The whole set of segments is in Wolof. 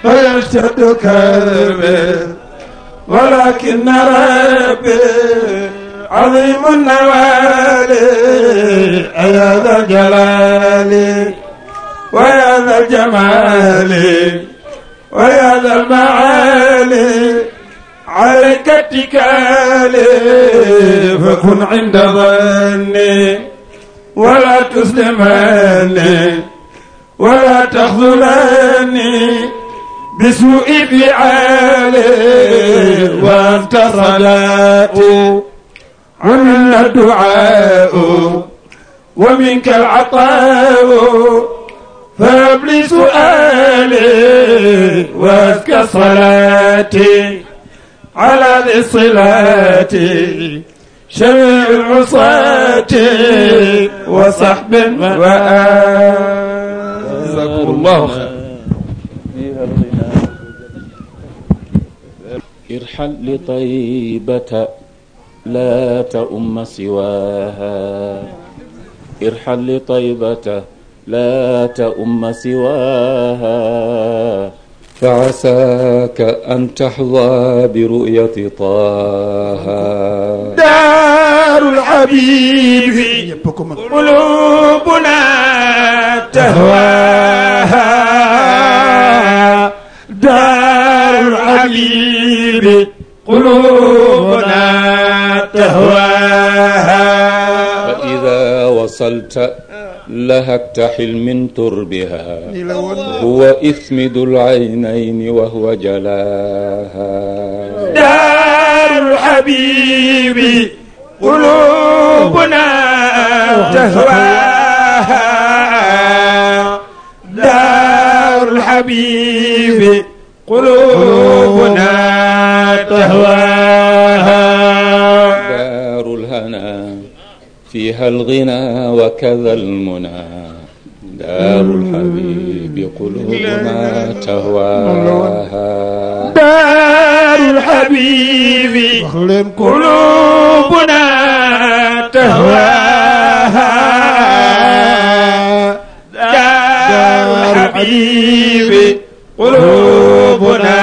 فيشتد كربي ولكن ربي عظيم النوال يا ذا الجلال ويا ذا الجمال ويا ذا المعالي عليك اتكالي فكن عند ظني ولا تسلمني ولا تخذلني بسوء فعالي وانت صلاتي ومنا الدعاء ومنك العطاء فهب لي سؤالي وازكى صلاتي على ذي الصلاة شميع العصاة وصحب وآل جزاكم الله خير ارحل لطيبة لا تؤم سواها ارحل لطيبة لا تؤم سواها فعساك أن تحظى برؤية طه دار الحبيب قلوبنا تهواها دار الحبيب قلوبنا تهواها فإذا وصلت لهكت حلم تربها هو إثمد العينين وهو جلاها دار الحبيب قلوبنا تهواها دار الحبيب قلوبنا تهواها دار الهنا فيها الغنى وكذا المنى دار الحبيب قلوبنا تهواها دار الحبيب قلوبنا تهواها دار الحبيب قلوبنا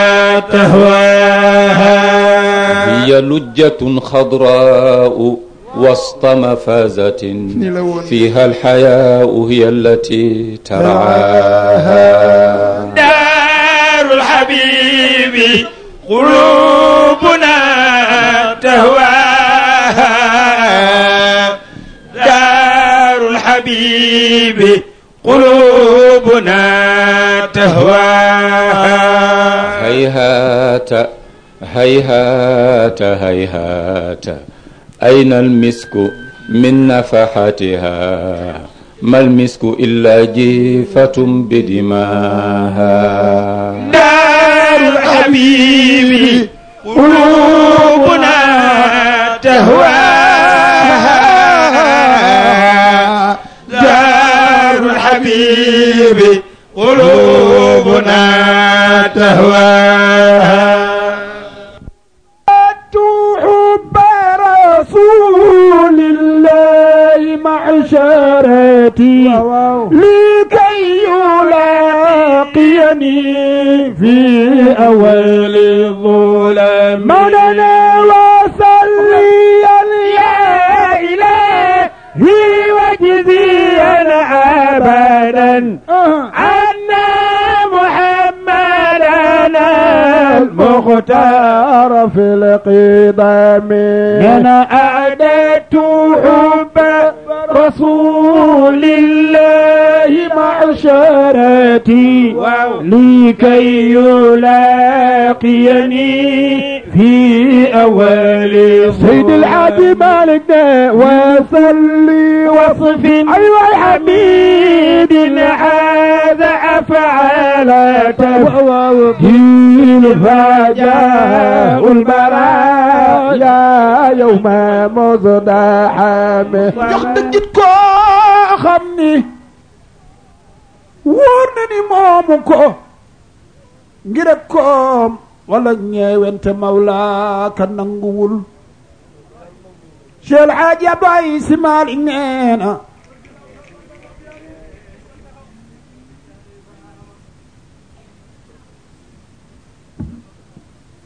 تهواها هي لجة خضراء وسط مفازة فيها الحياء هي التي ترعاها دار الحبيب قلوبنا تهواها دار الحبيب قلوبنا تهواها هيهات هيهات هيهات أين المسك من نفحتها ما المسك إلا جيفة بدماها دار الحبيب قلوبنا تهواها دار الحبيب قلوبنا تهواها حب رسول الله معشرتي لكي يلاقيني في أول الظلم مولانا وصلي يا إلهي وجزيا أبدا عنا محمدنا المختار في القدم أنا أعددت حب رسول الله معشرتي لكي يلاقيني في أول سيد الحاج مالك وصلي وصف أيوة الحميد هذا أفعال تبهيل فجاء البرايا يوم مزدحم jox dëggit koo xam ni wóor na ni moomu ko ngir ak koom wala ñeewente mawla ka nanguwul Cheikh Hadji Abdoulaye Sy Malick nee na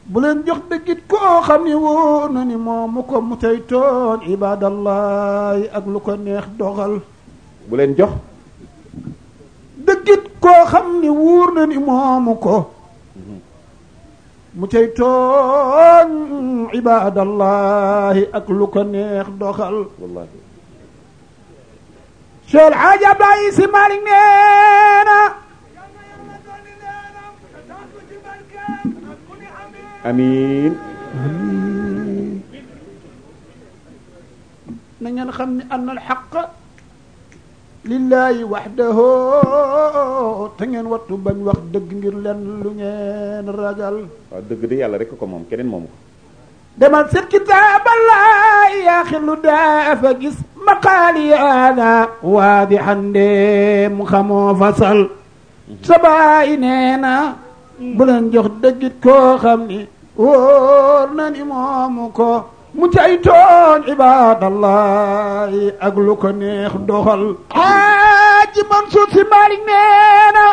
bu leen jox dëggit koo xam ni wóor na ni moomu ko mu tey tooñ ibadallahi ak lu ko neex doxal bu leen jox dëggit koo xam ni wóor na ni moomu ko mu tey tooñ ibadallahi ak lu ko neex doxal wallahi Cheikh El Hadj Abdoulaye Sy Malick nee na amiin na ngeen xam ni anna al xaq lillahi waxdahu te ngeen wattu bañ wax dëgg ngir leen lu ngeen ragal waaw dëgg de yàlla rek ko moom keneen moomu ko demal seet kitaaballahi yaa xillu dafa gis maqaali ana waadixan de mu xamoo fasal sa baay nee na bu leen jox dëggit koo xam ni wóor na ni moomu ko mu cay tooñ ibadallahi ak lu ko neex doxal Haaji Mansuur Si Maalik nee na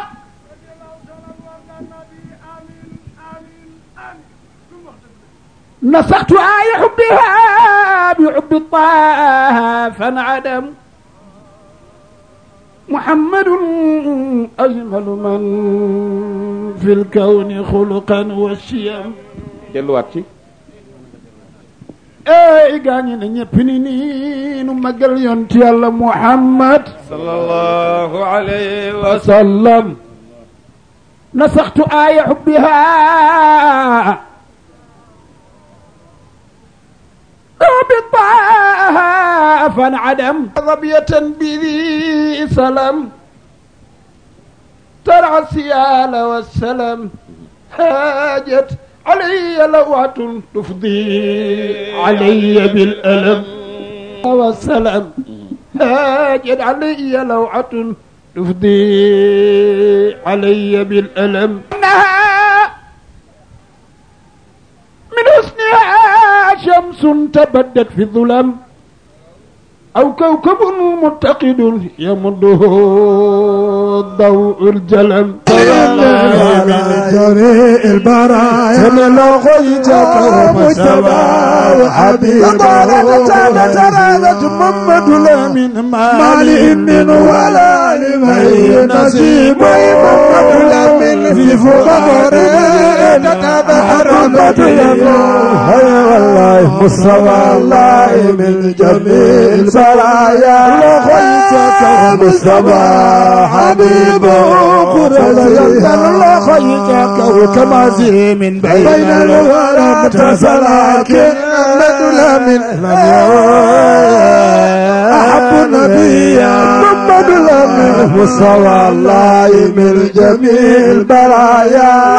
نسخت آي حبها بحب طه فانعدم محمد أجمل من في الكون خلقا والشيم delluwaat ci اي غاني نيب ني ني نو ماغال يونت يالا محمد sallallahu alayhi wa وسلم نسخت آي حبها بالطه فانعدم ظبية بذي سلم ترعى السيال والسلم هاجت علي لوعة تفضي علي بالألم والسلام هاجت علي لوعة تفضي علي بالألم إنها من حسنها شمس تبدت في الظلام أو كوكب متقد يمده ضوء الجلم جريء البرايا من لغيتك مجتبى وحبيبا ترادت محمد لمن مالي من ولا لمن نصيب محمد لمن في فقر محمد يقول هيا والله مصطفى الله من جميل سرايا لغيتك مصطفى حبيبه قرب الله خيتك وكما زي من بين بين الورى تسلاكن لدل من أحب نبيا محمد لمن مصطفى الله من جميع البرايا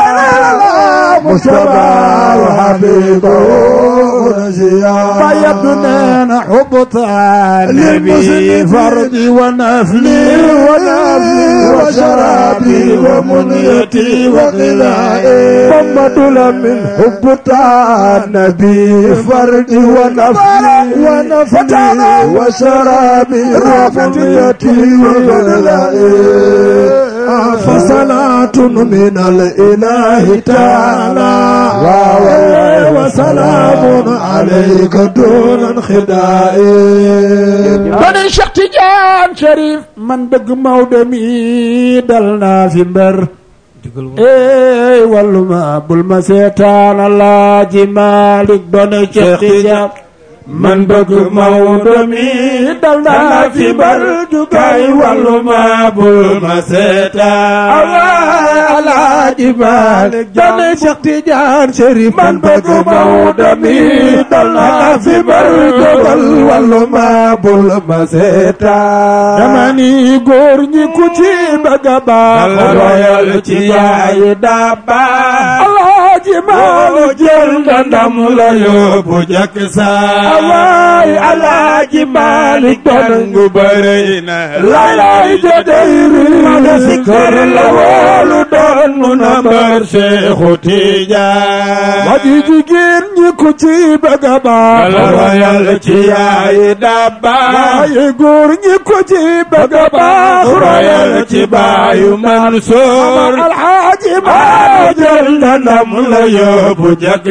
مصطفى وحبيبه نجيا فيبدنا حبط النبي فردي ونفلي ونفلي وشرابي ومنيتي وغذائي محمد لمن حب النبي فردي ونفلي ونفلي وشرابي ومنيتي وغذائي فصلاة من الإله تعالى والله وسلام عليك دون انخداع kon Cheikh Tidiane Chérif man dëgg Maodo mi dal naa fi mbër ey wàllu ma bul ma seetaan Alaaji Malik doon Cheikh Tidiane man bëgg Maodo mi dal naa fi mbër kay wàllu ma bul ma seetaan Alaaji Malik doon Cheikh Tidiane Chérif man bëgg Maodo mi dal naa fi mbër jógal wàllu ma bul ma seetaan dama ni góor ñi ku ci bëgg a baax royal ci yaay daa baax Alaaji Malik jël nga ndam la yóbbu jëkk saa waay Alaaji Malik doon ngu bëri na lalay jëdëyri ma si kër la woolu doon nu na mbër Seexu Tijaan ma di jigéen ñi ku ku ci bëgg a baax royal ci yaay dabba waaye góor ñi ku ci bëgg a baax royal ci baayu Mansoor alxaaji maa maa jël na ndam la yóbbu jag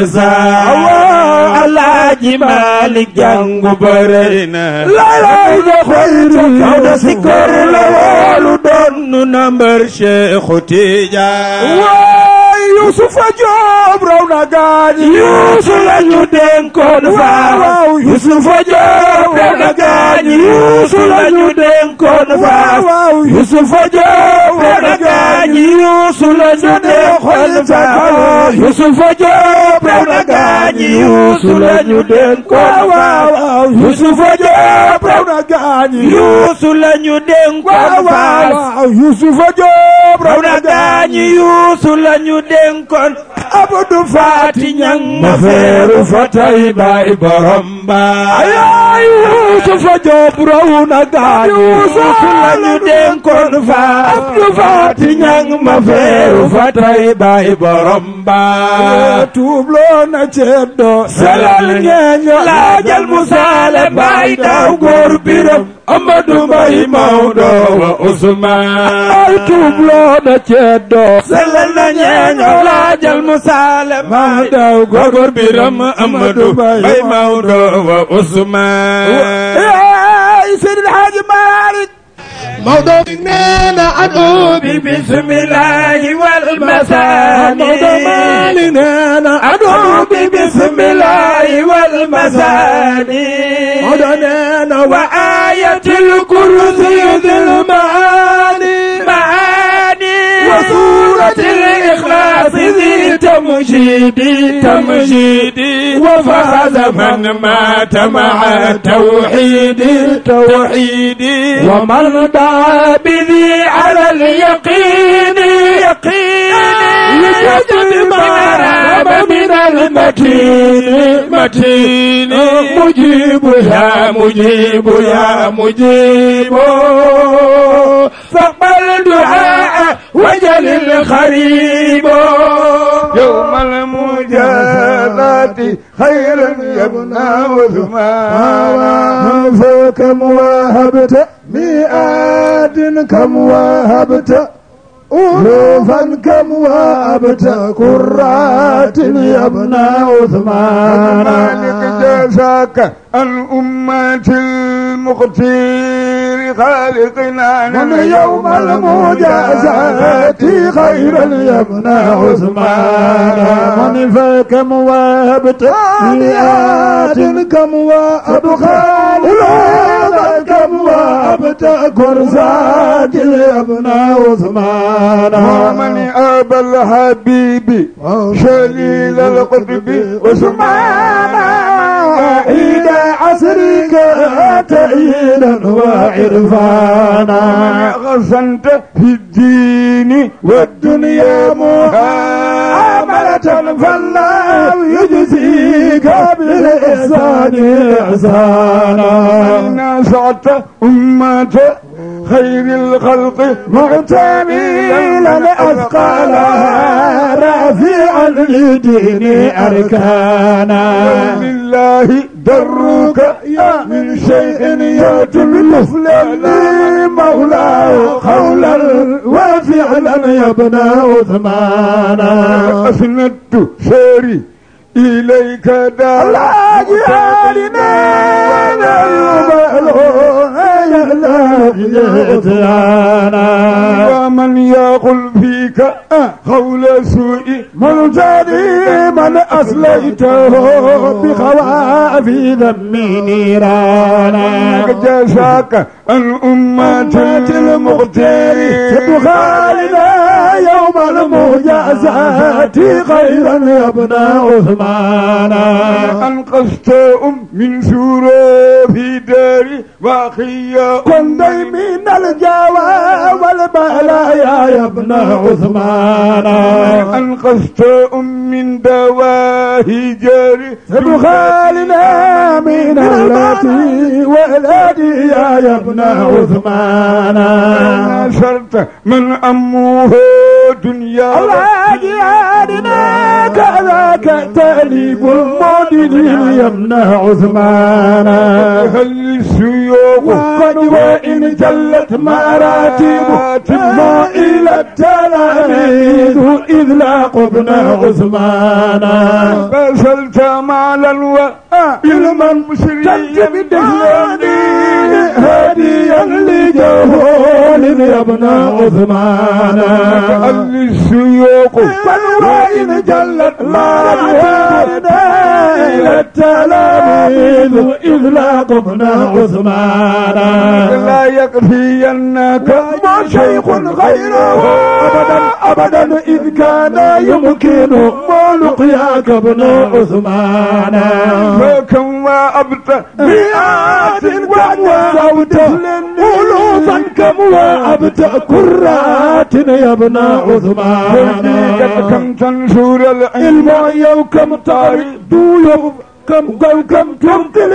saa alaaji Maalik jàngu bëre na lay da xayri kaw da si kër la woolu doon nu nambar Cheikhu Tijaan waay Yusufa Joob raw na gaañi Yuusu la ñu dénkoon waaw faa Yusufa Joob raw na gaañi Yuusu la ñu dénkoon faa waaw Yusufa Joob raw na gaañi Yuusu la ñu dénkoon faa Yusufa Joob raw na gaañi Yuusu la ñu dénkoon faa waaw Yusufa Joob raw raw na gaañi Yuusu la ñu dénkoon faa waaw Yusufa Joob raw na gaañi Yuusu la ñu dénkoon Abdu Faati ñang ma feeru fa tay baay borom baay ay Yusufa Joob raw na gaañi Yuusu la ñu dénkoon fa Abdu Faati ñang ma feeru fa tay baay borom baay tuubloo na ceddo salal ñeeño laajal mu saale baay daaw góor biram Amadu Mbay Mawdo wa Usmaan ay tuubloo na ceddo salal na ñeeño laajal mu saale baay daaw góor biram Amadu Mbay Mawdo wa Usmaan ay Seydi Haaji Maalik Maodo nee na adu bi bismillaahi wal masaani Maodo Maalik nee na adu bi bismillaahi wal masaani Maodo nee na wa ayatul kursi dil maani maani wa suuratil ikhlaas zi tamjiidi tamjiidi wa faaza man maata ma'a tawhiidi tawhiidi wa man daa bihi ala al-yaqiin yaqiin yajid ma raama min al-matiin matiin mujiib ya mujiib ya mujiib فاقبل دعاء وجل الخريب يوم المجازات خيرا يبنى عثمان فكم وهبت مئات كم وهبت ألوفا كم وهبت كرات يا ابن عثمان مالك جزاك الأمة المختير خالقنا من يوم المجازات خيرا يا ابن عثمان من فكم وهبت مئات كم وأبخال ألوفا كم وهبت كرزات يا ابن عثمان ومن أبى الحبيب شليل القطب عثمان عيد عصرك تأييدا وعرفانا غصنت في الدين والدنيا معاملة فالله يجزيك بالإحسان إحسانا نصعت أمة خير الخلق معتميلا أثقالها رافعا لدين أركانا لله درك يا من شيء يتم مثلني مولاه قولا وفعلا يا ابن عثمان أسندت سيري إليك دار الله جعلنا ومن يقول فيك قول سوء ملتدي من أسليته بخوافي ذم نيرانا جزاك الأمة المختار تدخلنا يوم المجازات خيرا يا ابن عثمان أنقذت أم من سورة في داري وأخي كن من الجوى والبلايا يا ابن عثمان أنقذت أم من دواهي جاري تدخلنا من التي ولدي يا ابن عثمان نشرت من أمه دنيا الله جهادنا كذاك تأليب المؤمنين يمنع عثمان هل السيوف وقد وإن جلت مراتب ما إلى التلاميذ إذ لاقبنا عثمان بذلت مالا وعلما مسريا بدهلاني هاديا لجهول يا ابن عثمان هل السيوف بل وإن جلت مراتب إلى التلاميذ إذ لاقبنا عثمان لا يكفينك ما شيخ غيره أبدا أبدا إذ كان يمكن ما لقياك ابن عثمان فكم وأبت مئات قد وزوت ألوفا كم وأبت كرات يا ابن عثمان كم تنشر العلم العلم كم تعرض كم كم كم تمثل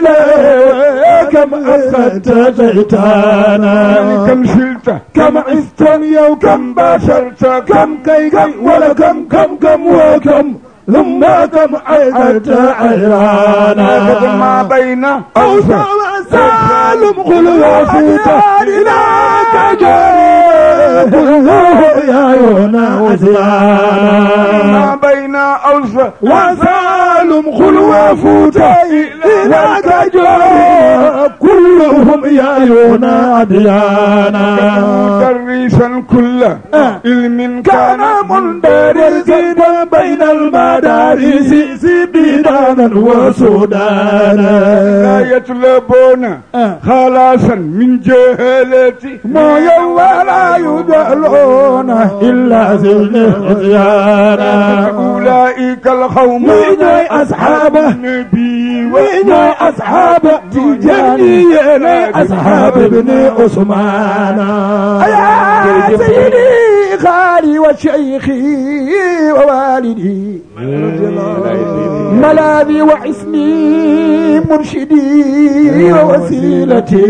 إليه كم أخذت شيطانا كم شلت كم عزت يوم كم باشرت كم كي كي ولا كم كم كم وكم ثم كم عيدت عيرانا ما بين أوسع سالم قل وفيت إليك جاري كله يا يونا وزيانا ما بين أوسع وسالم قل وفوت إليك جاري كلهم يا يونا ديانا مدرسا كل علم كان كان مندرسا بين المدارس سبيدانا وسودانا لا يطلبون خلاصا من جهالتي ما يوم لا يدعون إلا زين عطيانا أولئك القوم وين أصحابه النبي وين أصحاب تجاني أصحاب ابن عثمان يا سيدي خالي وشيخي ووالدي ملاذي وحسني مرشدي ووسيلتي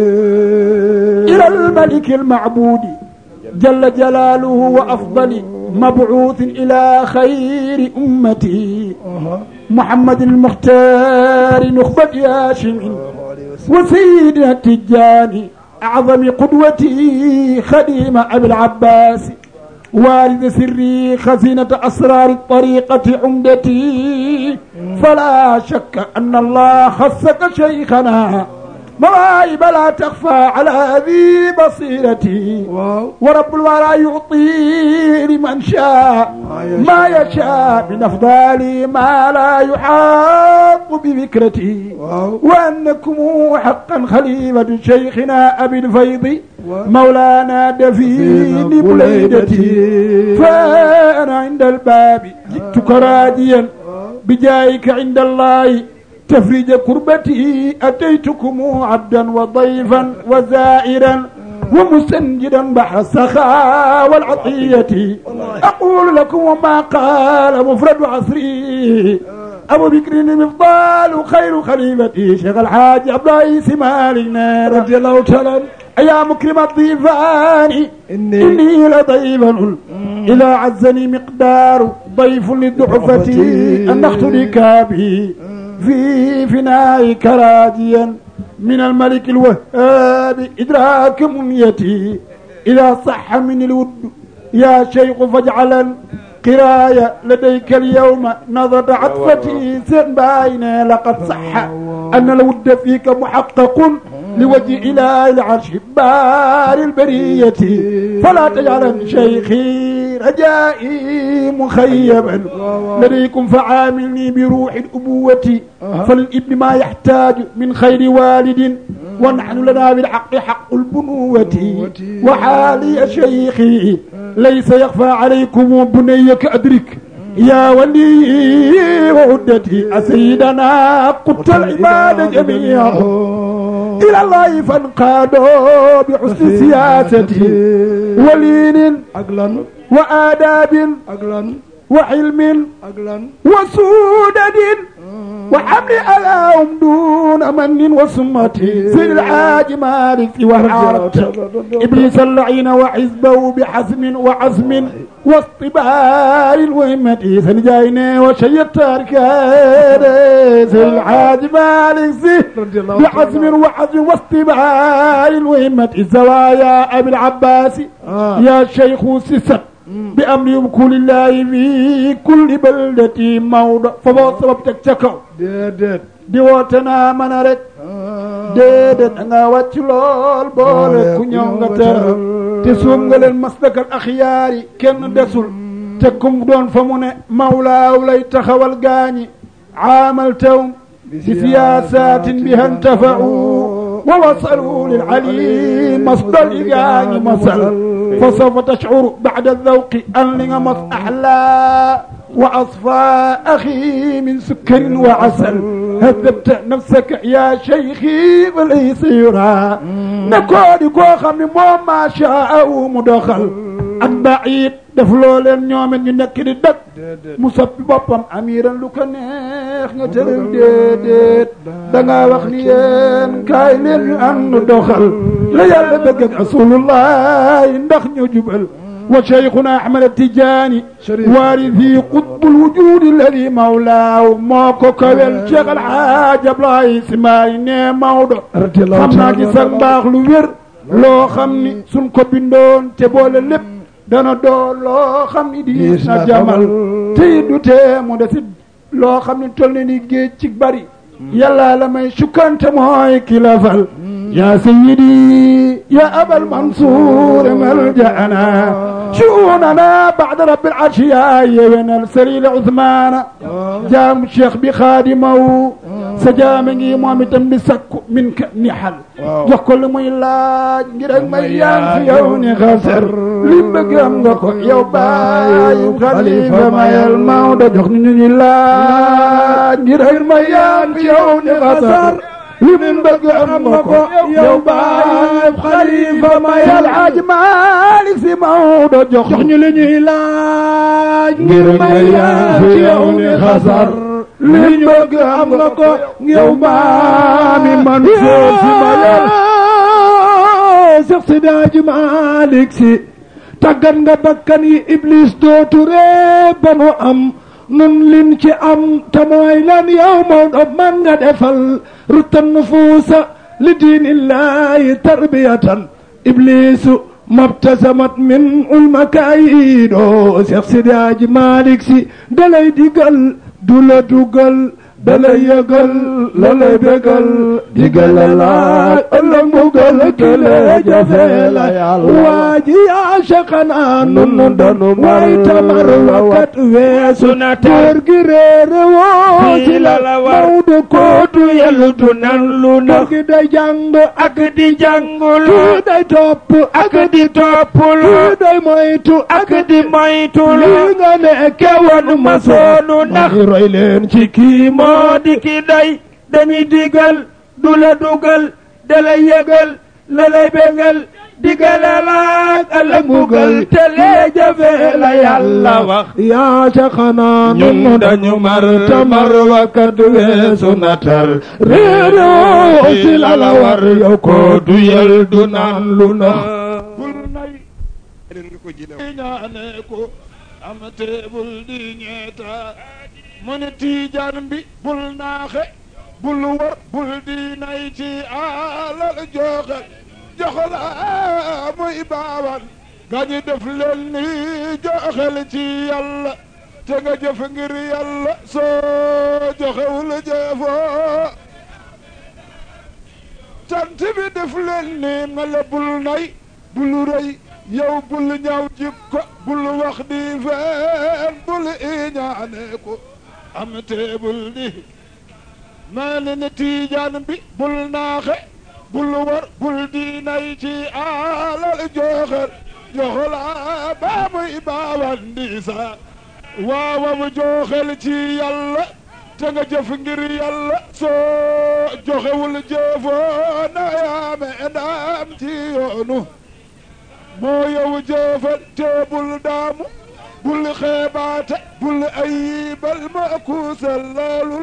إلى الملك المعبود جل جلاله وأفضل مبعوث إلى خير أمتي محمد المختار نخبة هاشم وسيدنا التجاني أعظم قدوتي خديم أبي العباس والد سري خزينة أسرار الطريقة عمدتي فلا شك أن الله خصك شيخنا مواهب لا تخفى على ذي بصيرتي ورب الورى يعطي لمن شاء ما يشاء من أفضال ما لا يحاط بفكرتي وأنكم حقا خليفة شيخنا أبي الفيض مولانا دفين بليدتي فأنا عند الباب جئتك راجيا بجايك عند الله تفريج كربتي أتيتكم عبدا وضيفا وزائرا ومستنجدا بحر السخاء والعطية أقول لكم وما قال مفرد عصري أبو بكر المفضال خير خليفتي شيخ الحاج عبد الرئيس مالك رضي الله تعالى عنه. يا مكرم الضيفان إني لضيفا إذا عزني مقدار ضيف للضعفتي أن أختلك به في فنائك راجيا من الملك الوهاب إدراك منيتي إذا صح من الود يا شيخ فاجعلا قراية لديك اليوم نظر عطفتي سن باين لقد صح أن الود فيك محقق لوجه إله العرش بار البرية فلا تجعلن شيخي رجائي مخيبا لديكم فعاملني بروح الأبوة فللابن ما يحتاج من خير والد ونحن لنا بالحق حق البنوة وحالي شيخي ليس يخفى عليكم بنيك أدرك يا ولي وعدتي أسيدنا قدت العباد جميعا إلى الله فانقادوا بحسن سياستي ولين عقلا وآداب عقلا وحلم عقلا وسودد وحملي علىهم دون من وسمتي سيد الحاج مالك وعرفت إبليس اللعين وحزبه بحزم وعزم واصطبار الوهمة سنجايني وشيت أركان سيد الحاج مالك سي بحزم وعزم واصطبار الوهمة الزوايا أبي العباس يا شيخ سسك بأمر كل الله في كل بلدة موضع فبو سبب تكتكو déedéet di woote naa mën a rek déedéet da nga wàcc lool boole ku ñëw nga teral te suum nga leen masdakal axiyaar yi kenn desul te kum doon fa mu ne mawlaaw lay taxawal gaañi aamal tawm bi siyaasatin biha intafa'u wa wasalu lil ali masdal i gaañi masal fa sawfa tashcuru bacda aldawqi an li nga mas axlaa وأصفى أخي من سكر وعسل هذبت نفسك يا شيخي وليس يرى نكوني كو خمي مو ما شاء مدخل ak baid def loo leen ñoomen ñu nekk di dëkk mu soppi boppam amiran lu ko neex nga tëral déedéet da ngaa wax ni yéen kaay leen ñu ànd doxal la yàlla bëgg ak rasulullah ndax ñu jubal وشيخنا أحمد التجاني وارثي قطب الوجود الذي مولاه موكو كويل شيخ الحاج الله اسماعيل مودو خمنا ci sax baax lu wér loo xam ni suñ ko bindoon te boole lépp dana doon loo xam ni diis na jamal te du tee mu desit loo xam ni toll na ni géej ci bari yàlla la may sukkante mooy ki la fal يا سيدي يا أبا المنصور ملجأنا شؤوننا بعد رب العرش يا أيها السليل عثمان جام الشيخ بخادمه سجامني مامتا بسك منك نحل jox ko lu muy laaj ngir ak may yaan fi yow ni xasar li bëgg am nga ko yow baay xalifa mayal Maodo jox ñu ñu laaj ngir ak may yaan fi yow ni xasar li mu bëgg am nga ko yow baay xalifa mayal Alaaji Maalik Si Maodo jox ñu li ñuy laaj ngir may yaan fi yow ni xasar li ñu bëgg am nga ko yow maami Mansour Si mayal Seex Sidi Alaaji Maalik Si tàggat nga bakkan yi Iblis dootu ree ba nu am nun lin ci am te mooy lan yow Maodo man nga defal rutan nufuusa li diinillahi tarbiyatan iblisu mabtasamat min ulmakaayido Seex Sidi Aji Malik Si dalay digal du la dugal dalay yëgal la lay bégal digal la laaj ëllëg mbugal kële jafe la yàlla waa ji yaa shaqanaa nun danu way tamar wakat weesu na góor gi réere woo si la Mawdo kootu yelu du nan lu na góor gi day jàng ak di jàngul kii day topp ak di toppul kii day moytu ak di moytul lii nga nekke woon ma soonu ndax roy leen ci kii moo di ki day dañuy digal du la dugal da lay yëgal la lay bégal digale laaj ala mugal te lee jafe la yàlla wax yaa ca xanaa ñun dañu mar tamar wakkat weesu natar réeroo si la la war yow ko du yel du naan lu nax bul nay ñaane ko am teebul di ñeeta mu ne tiijaan bi bul naaxe bul war bul di nay ci alal joxe joxla muy baawan gañi def leen ni joxel ci yàlla te nga jëf ngir yàlla soo joxewul jëfoo tant bi def leen ni mala bul nay bul rëy yow bul ñaaw jikko bul wax di fen bul iñaane ko am teebul di maa ne ne tiijaan bi bul naaxe bul war bul di nay ci alal joxel joxla baa muy baawan di sa waawam joxel ci yàlla te nga jëf ngir yàlla soo joxewul jëfoo na yaame ndaam ci yoonu moo yow jëfal te bul daamu bul xeebaate bul ayibal ma kuusal laalul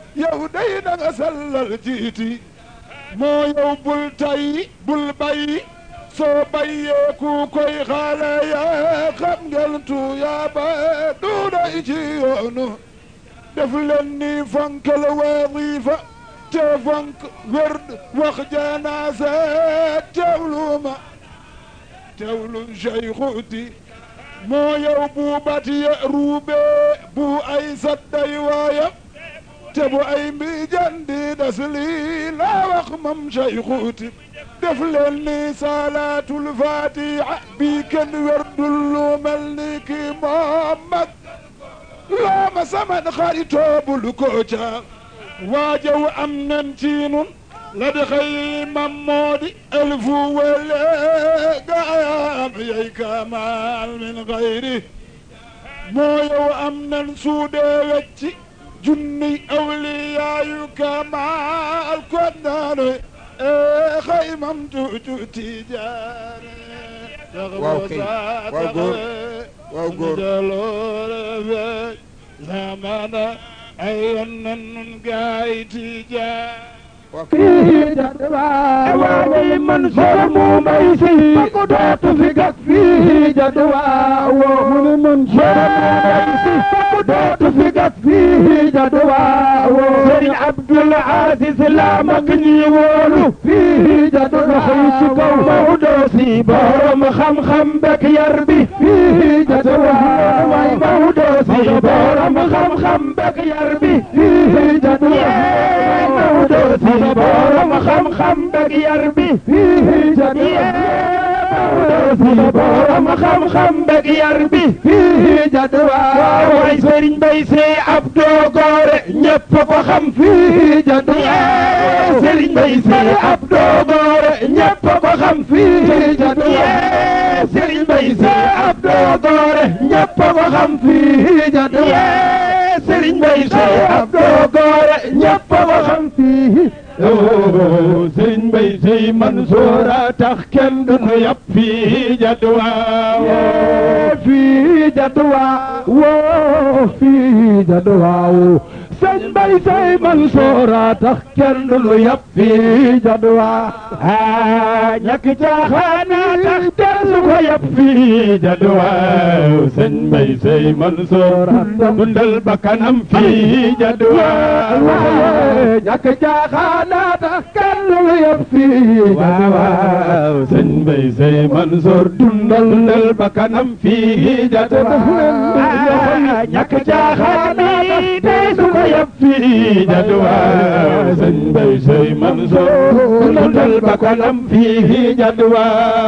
yow day na nga sellal jiiti moo yow bul tay bul bay soo bayyee ku koy xaale yaa xam ngeen tuyaa ba duuday ci yoonu def leen ni fonkal wazifa te fonk werd wax janaasa teewluma teewlu Cheikhuti moo yow bu batiye ruube bu ay sadday waaya te bu ay mbijandi das lii laa wax mam Cheikhuti def leen ni salaatul fatiha bi kenn werdul lu mel ni ki moom mag loo ma saman xaritoo bul ko ca waajaw am nan ci nun la di xëy mam moo di elfu wele gaayam yey kamal min xayri moo yow am nan suudee wecci junni awliyaayu kamal kon naanu xëy mam tuutu tijaane waaw kay waaw góor waaw góor jaloore feeñ zamana ay yoon nan nun gaay tijaan fii jadwa waaway man soo mu may si ko dootu fi gat fii jadwa woo mu ne man soo mu may si ko dootu fi gat fii jadwa woo sëriñ Abdul Aziz la mag ñi wóolu fii jadwa xëy ci kaw Maodo si borom xam-xam bek yar bi fii jadwa waay Maodo si borom xam-xam bek yar bi fii jadwa Maodo si borom xam-xam beg yar bi fii jadwa si borom xam-xam beg yar bi fii jadwa waay sëriñ bay see Abdou Gore ñëpp ko xam fii jadwa sëriñ bay see Abdou Gore ñëpp ko xam fii jadwa sëriñ bay see Abdou Gore ñëpp ko xam fii jadwa sëriñ bay see Abdou Gore ñëpp ko xam fii sëriñ Mbay Sey Mansour a tax kenn du nu yàpp fii jadwa fii jadwa woo fii jadwa sëriñ Mbay Sey Mansour a tax kenn du nu yàpp fii jadwa ah ñàkk caaxaana tax kenn du ko yàpp fii jadwa sëriñ Mbay Sey Mansour dundal bakkanam fii jadwa ñàkk caaxaana tax kenn du yàpp fii waaw waaw sëñ Mbay Sey Mansour dundal dundal bakkanam fii jadwa ñàkk caaxaana tax du ko yàpp fii jadwa sëñ Mbay Sey Mansour dundal bakkanam fii jadwa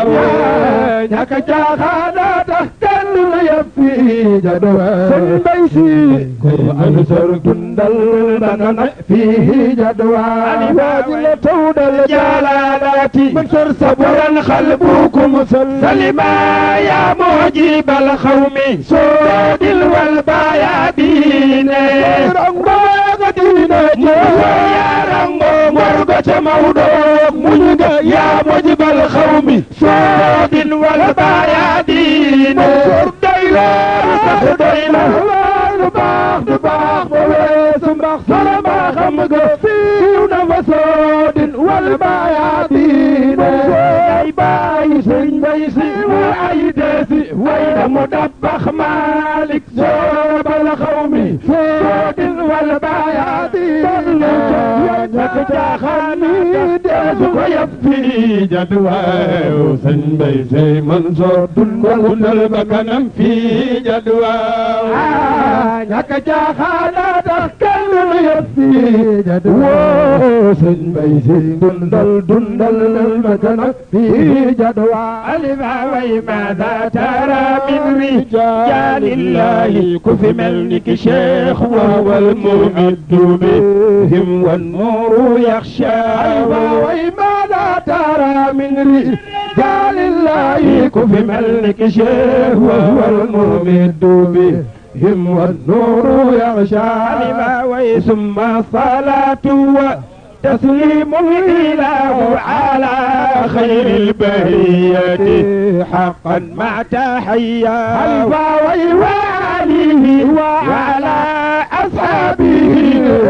ñàkk caaxaana tax kenn du yàpp fii jadwa sëñ Mbay Si Mansour dundal bakkanam fii jadwa alibaji la tawdal jalaalati Mansour sabran xalbukum salima ya mujibal xawmi soodil wal bayaadine rangoga diine ya rango morgo ca mawdo muñ ga ya mujibal xawmi soodil wal bayaadine Mansour doy la sax doy la lu baax du baax ba weesu mbax sala baa xam nga fiiw na fa soodin wal baayaatiine ay bàyyi sëriñ bay si wa ay deesi way na mu dabbax maalik soobal xaw mi soodin wal baayaatiine ñàkk caaxaan mi deesu ko yab fii jadwaaw sëñ bay sey Mansoor dundal ba kanam fii jadwaaw ñàkk caaxaana tax kenn du yëpp fii jadwa sëñ bay si dundal dundal ba kanam fii jadwa alima way maada tara min rijalillahi ku fi mel ni ki cheikh wa wal mumiddu bihim wan nuru yaxsha alima way maada tara min rijalillahi ku fi mel ni ki cheikh wa wal mumiddu bihim هم والنور يغشى لما ثم الصلاة وتسليم الإله على خير البرية حقا مع تحيا الفاوي وعليه وعلى أصحابه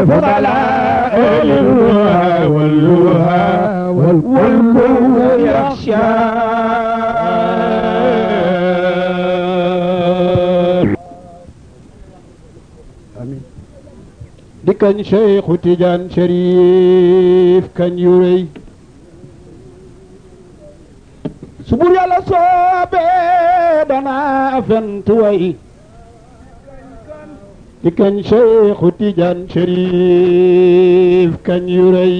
فضلاء الوها واللوها والكون يخشى di kañ Cheikhu Tidiane Chérif kañ yu rëy su bur yàlla soobee danaa fent way di kañ Cheikhu Tidiane Chérif kañ yu rëy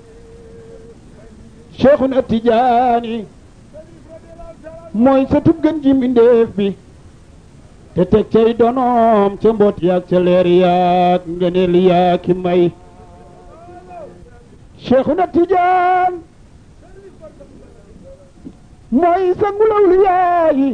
Cheikhuna Tidiane mooy sa tub gën ji mbindéef bi te teg cay donoom ca mboot yaag ca leer yaag ngeneel yaag ki may Cheikhuna Tidiane mooy sangulaw li yaayi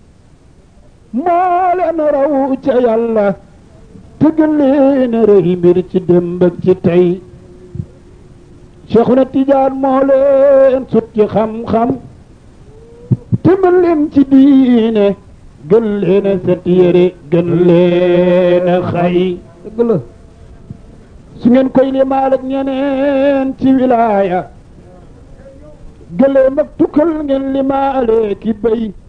moo leen raw ca yàlla te gën leen rëy mbir ci démb ak ci tey Cheikhuna Tidiane moo leen sut ci xam-xam te mën leen ci diine gën leen a set yére gën leen a xay dëgg la su ngeen koy limaal ak ñeneen ci wilaaya gëléem ak tukkal ngeen limaale ki béy